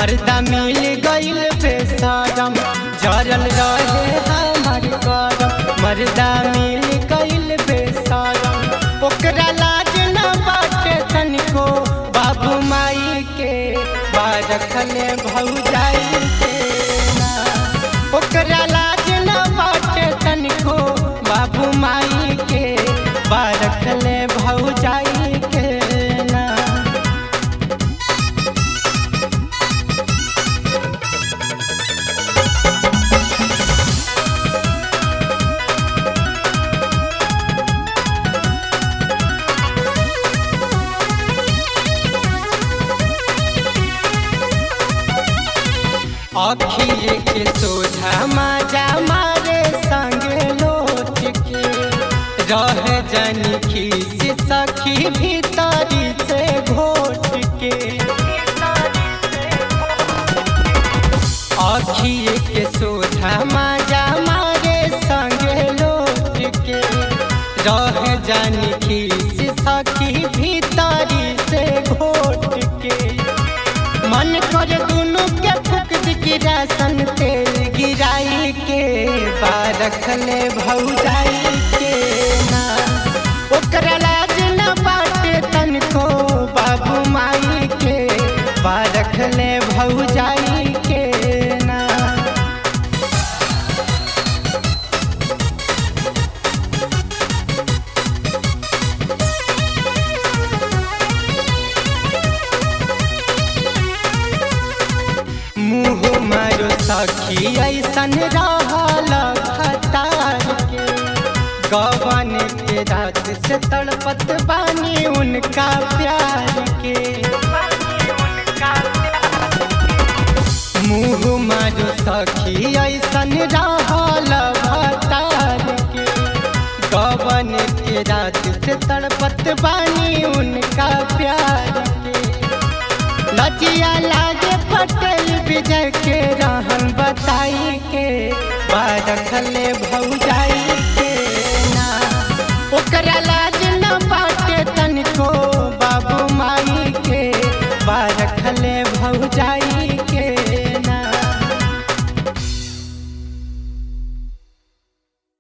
मर्दा मिल गइल बेसरम जरल रहे हमर करम मर्दा मिल गइल बेसरम ओकरा लाज न बाटे तनिको बाबू माई के बारखले भौजाई के ना ओकरा लाज न बाटे तनिको बाबू माई के बारखले भौजाई के ना अखिए के सोझा माजा मारे संगे लोट के रह जनी खीस सखी भीतरी से घोट के अखिए के सोझा माजा मारे संगे लोट के रह जनी खीस सखी भीतरी से घोट के मन कर दुनु के फुक गिरासन तेल गिराई के बारखले भौजाई के ना ओकरा लाज न बाटे तनको बाबू माई के बारखले भौजाई के ना मुँह मारो सखी ऐसन रहल खतार के गवन के रात से तड़पत बानी उनका प्यार के मुँह मारो सखी ऐसन रहल भतार के गवन के रात से तड़पत बानी उनका प्यार के लजिया लागे पटेल विजय के रहन बताई के बारखले भौजाई